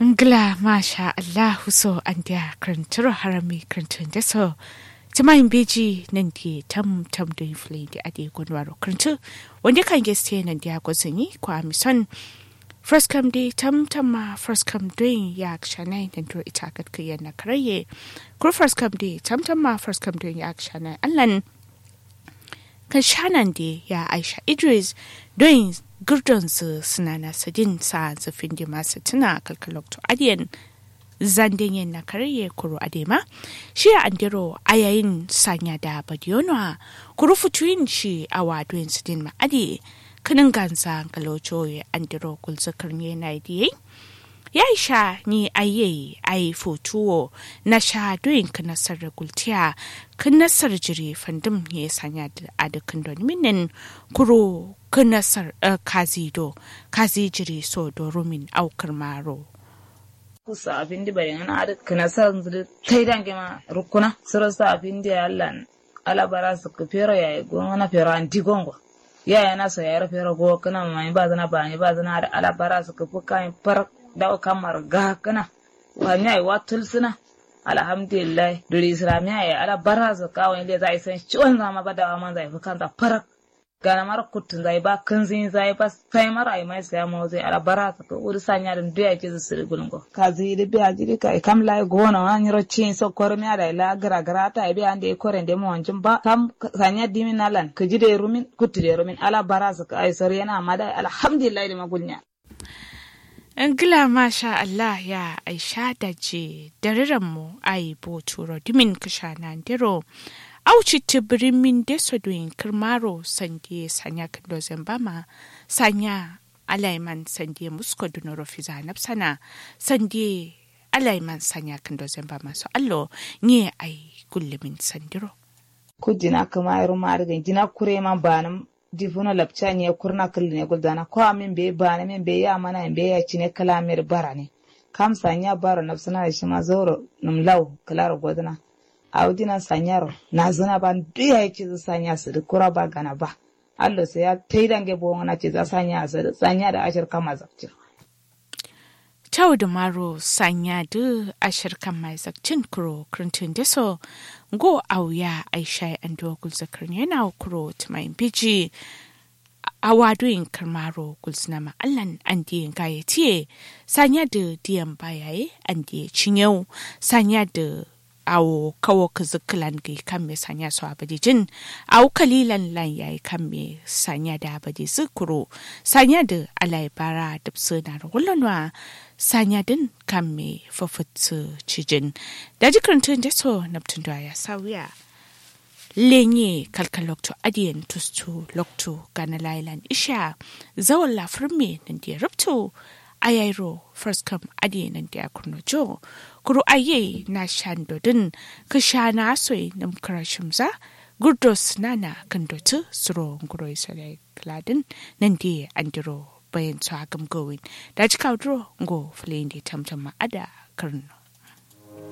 Ngla masha Allahu so an dia kranturo harami krantun da so. Tuma in beji nan di tam tam do inflin di ade gonwaro krantu. Wanda kan geste nan dia gozini kwa mison. First come day tam tam ma first come doing ya akshanai nan do ita kat kiyan na karaye. Kur first come day tam tam ma first come doing ya akshanai allan. Kan shanan di ya Aisha Idris doing gurdonsu suna na sadin sa zafin da masu tuna kalkalokto adiyan zanden yin na karye kuro adema shi a andiro a yayin sanya da badiyonwa kuro fituyin shi a wadoyin sidin ma'adi kanin gansa kalocho ya andiro kulzakar ne na idiyai ya sha ni aye ai fotuwo na sha doyin ka nasar gultiya kan nasar jiri fandum ya sanya a dukkan don minin kuro kan nasar kazido kazi jiri so do rumin aukar maro kusa abin di bari ana ada kana sa zuri kai dange ma rukuna sura sa abin di Allah ala bara su ku fero yayi gon na fero anti gongo ya ya na so ya ra fero go kana mai ba zana ba ni ba zana ala bara su ku fuka far da kamar ga kana wa mi ai wa tulsuna alhamdulillah duri islamiya ya ala bara su ka wani da zai san ciwon zama ba da man zai fuka ta farak gana mara kutun zai ba kanzin zai ba sai mara ai mai sai mu zai ala bara su ka uri sanya da duya ke su siri gulungo ka zai da biya jiri ka kam lai gona wa ni rocin so kor mi ada la gara gara ta bi ande ko rende mo wanjin ba kam sanya dimin nalan ka jide rumin kutu de rumin ala bara su ka ai sori yana mada alhamdulillah da magulnya Ngila masha Allah ya aisha da je mu ai bo turo dimin kasha na ndiro auci tibirin min deso doin kirmaro sande sanya kando zambama sanya alaiman sande musko dunoro fiza napsana sande alaiman sanya kando zambama so allo nye ai gullumin sandiro kudina kama iru marigan jina kure man banam difuno lapcha nye kurna ne guldana ko amin be bana min be ya mana be ya cine kalamir barane kam sanya baro nafsana da shi ma zoro num law kala godana audina sanyaro na zuna ban duya yake zu sanya su da kura ba gana ba Allah sai ya taidange bo na ce za sanya su da sanya da ashir kama zakcin Tau da maro sanya da ashir kama zakcin kuro krintun deso go auya aisha an dogul zakar yana kuro tumayin biji a wadoyin karmaro gulsuna ma'allan an diyan gayatiye sanya da diyan bayaye an diya cinyau sanya da awo kawo ka zikilan ga kan me sanya su abadi jin awo kalilan lan yayi kan me sanya da abadi zikuro sanya da alai bara da na rulanwa sanya din kan me fafutsu cijin da jikarantun da so naptun da ya sauya lenye kalkal lokto adiyan tustu lokto gana lailan isha zawon lafirme nan da ya rubto ayairo first come adiye nan da ya kurno jo kuru aye na shandodin ka sha na soy nam karashimza gurdos nana kandotu suro nguro isale kladin nan da andiro bayan su hagam gowin da ji kaudro ngo fulin da tamtama ada karno